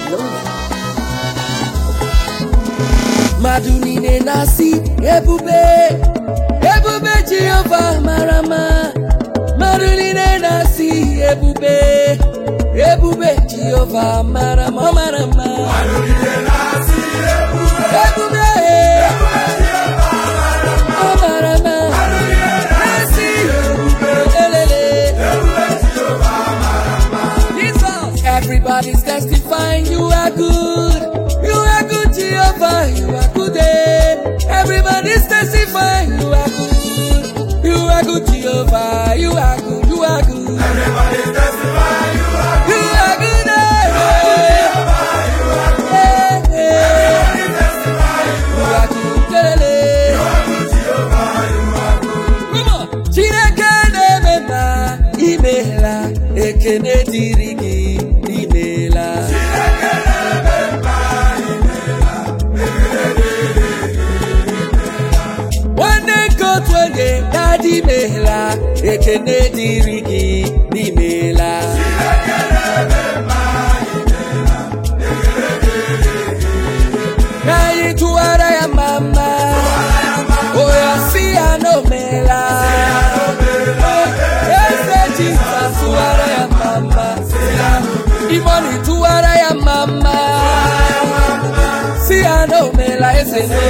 Jehova mmadụ niile na-asị ebube ebube Jehova mara mma mmadụ niile na-asị ebube ebube Jehova mara mma ọ mara mma ebube ọ mara mma na-asị elele Jesus. Everybody's testifying you are good. You are good, Jehovah. You are good. eh. Everybody's testifying you are good. You are good, Jehovah. You are good. You are good. You are good. eh, eh, eh. You are good. eh, Come on. Chineke na-eme mma imeela ekene dịrị gị imeela nwanne nke otu onye dadi imeela ekene dịrị gị n'imeela ka anyị tụwara ya mma mma oya si ya na o meela eze jizọs tụwara ya mma mma imoni tụwara ya mma mma si ya na o meela eze no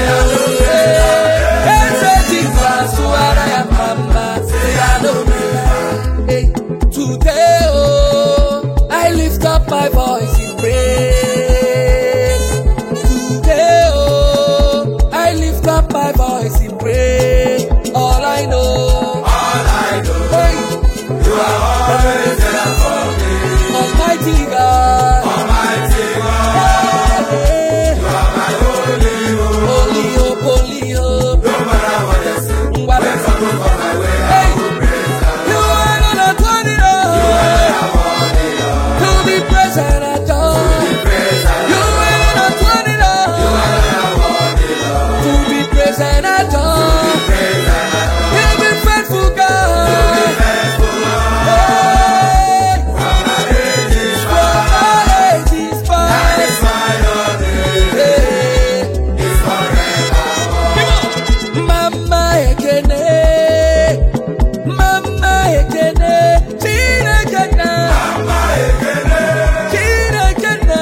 eze jizọs tụwara ya mma mma si ya na o meela Hey, today oh i lift up my voice in praise Today, oh, I lift up my voice in praise. All I know, hey, you are always there for me. Almighty God, Hey, holy hope, holy hope. Hey, you are gonna turn it on to be praised and adored. You are gonna turn it on to be praised and adored. You've been faithful, God. Hey, your age is fine. Hey. Mama ekene, mama ekene, Chineke na, Chineke na,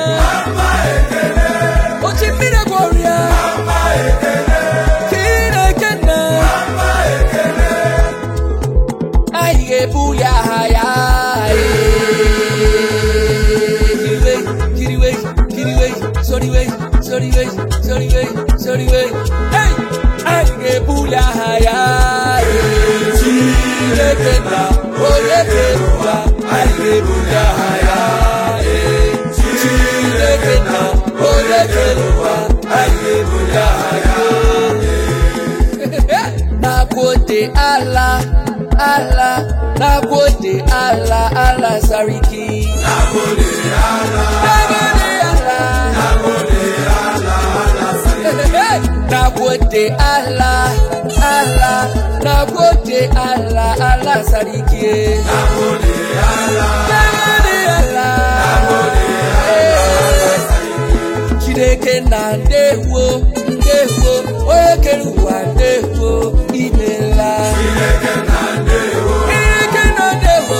Ochimmiri Gloria, Chineke na, anyị ga-ebuli aha ya, kiriwe, kiriwe, kiriwe, soriwe, soriwe, soriwe, soriwe, hey! anyị ga-ebuli aha ya Chineke na onye kere ụwa anyị ga-ebuli aha ya Chineke na onye kere ụwa anyị ga-ebuli aha ya Nakwode ala ala Nakwode ala ala sariki Nakwode ala Nagode Allah, Allah, Nagode Allah, Allah sariki. Nagode Allah, Eh, Chineke na ndewo, ndewo, onye kere ụwa ndewo, imela. Chineke na ndewo, Chineke na ndewo,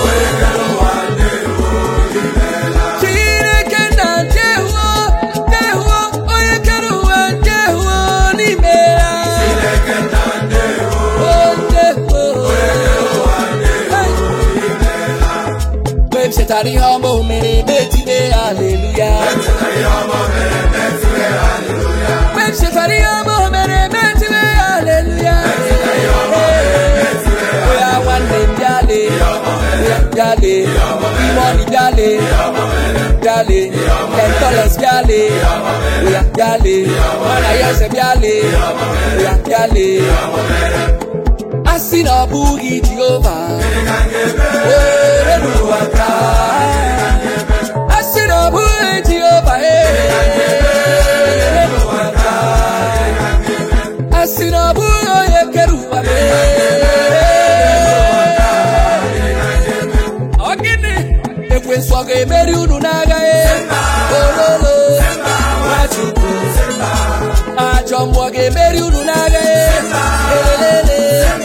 onye kere ụwa ndewo, n'imela. Oh, ndewo. Hey. Mgbe m chetara ihe ọma o mere metibe aleluya mgbe m chetara ihe ọma o mere metibe aleluya oya nwanne m bịale oya bịale imoni bịale bịale kentoles bịale oya bịale mana ya eze bịale oya bịale asị na ọ bụghị jehova were n'ụwa taa asị na ọ bụghị jehova were n'ụwa taa asị na ọ bụghị onye kere ụwa ọ gịnị ekwensu ọ ga-emeri unu n'agha e ololo nwachukwu ajọ mmụọ ga-emeri unu n'agha e elelele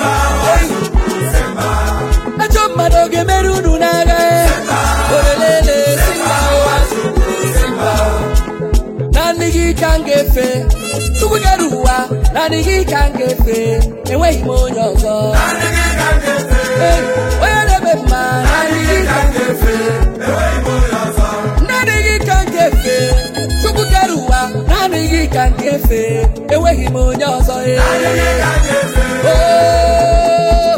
ajọ mmadụ ọ ga-emeri unu n'agha e olelele simba ụwa simba naanị gị ka m ga-efe chukwu kere ụwa naanị gị ka m ga-efe enweghị m onye ọzọ Hey, onye na-eme mma naanị gị ka m ga-efe naanị gị ka m ga-efe chukwu kere ụwa naanị gị ka m ga-efe enweghị m onye ọzọ eh. Oh.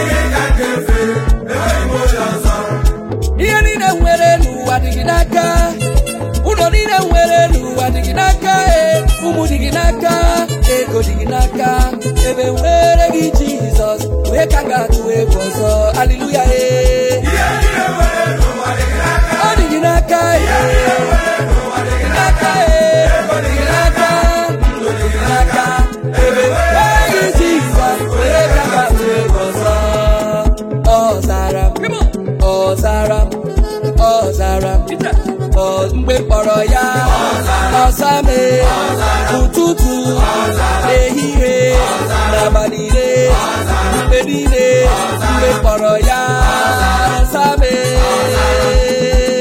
ihe niile m nwere n'ụwa dị gị n'aka ụlọ niile m nwere n'ụwa dị gị n'aka ee ụmụ dị gị n'aka ego dị gị n'aka ebe nwere gị jizọs wee ka m ga-atụ egwu ọzọ aliluya ee ọ dị gị n'aka ee dị gị n'aka ee dị gị n'aka ndụ dị gị n'aka ebe nwere gị jizọs wee ka m ga-atụ egwu ọzọ ọ zara m ọ zara m ọ zara m ọ mgbe kpọrọ ya ọza mee ụtụtụ ehihie n'abalị niile mgbe niile mgbe kpọrọ ya ọza mee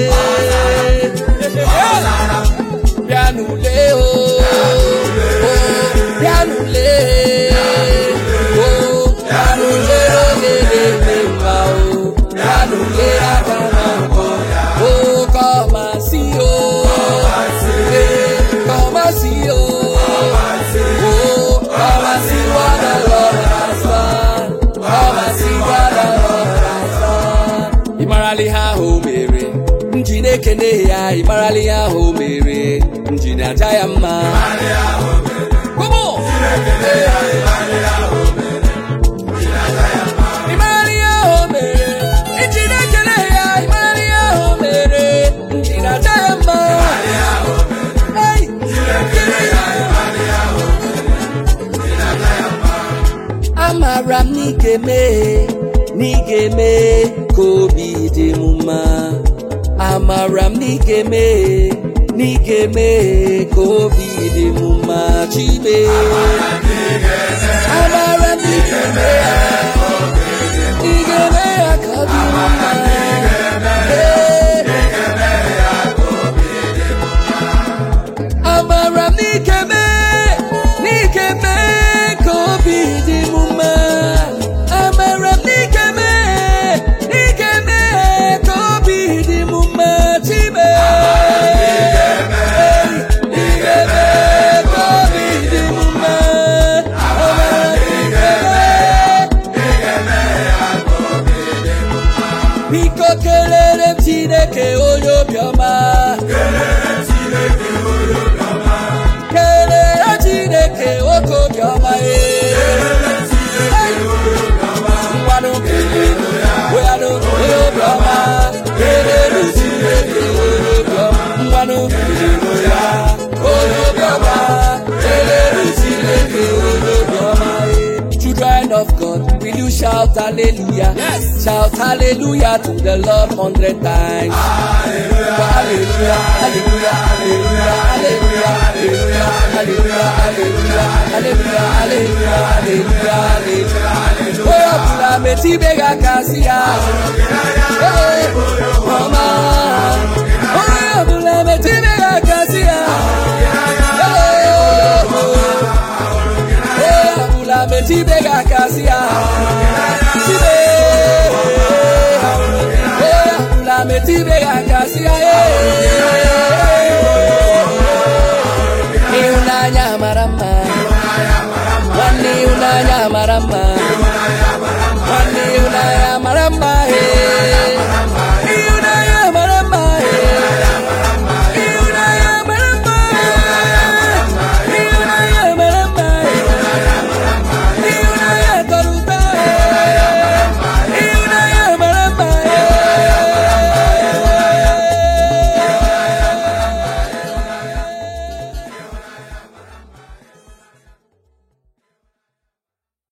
bịanụle o o, bịanụle o bịanụle oge na-eme mma o bịanụle aka na mbọ o kọmasị o ee kọmasị o o kọmasị what the Lord has done kọmasị what the Lord has done ị marala ihe ahụ o mere m ji na-ekene ya ị marala ihe ahụ o mere m ji na-aja ya mma Come on! Ị marala ihe ahụ o mere m ji na-ekele ya ị marala ihe ahụ o mere m ji na-aja ya mma Hey! Kele ya. Amara m na ị ga-eme na ị ga-eme ka obi dị m mma amara m na ị ga-eme na ị ga-eme ka obi dị m mma chime amara m na ị ga-eme ya ị ga-eme ya ka ọ dị m mma Ee. amara m n'ike mee n'ike mee ka obi dị m mma amara m n'ike mee n'ike mee ka obi dị m mma chime n'ike mee ka obi dị m mma amara m n'ike mee biko kelere m chineke onye obiọma kelere chineke nwoke obiọma ee ngwanụ weanụ onye obiọma kelere chineke onye obiọma ngwanụ ya onye obiọma kelere chineke onye obiọma ee Children of God, will you shout hallelujah? Yes. Shout hallelujah to the Lord hundred times. Hallelujah, hallelujah, hallelujah, hallelujah, hallelujah, hallelujah, hallelujah, hallelujah, hallelujah, hallelujah, hallelujah. Onye ọbụla metibe gị aka si ya. Ee, ọma. Onye ọbụla metibe gị aka si ya. Ee, onye ọbụla metibe gị aka si ya. Tibe. Onye ọbụla metibe gị aka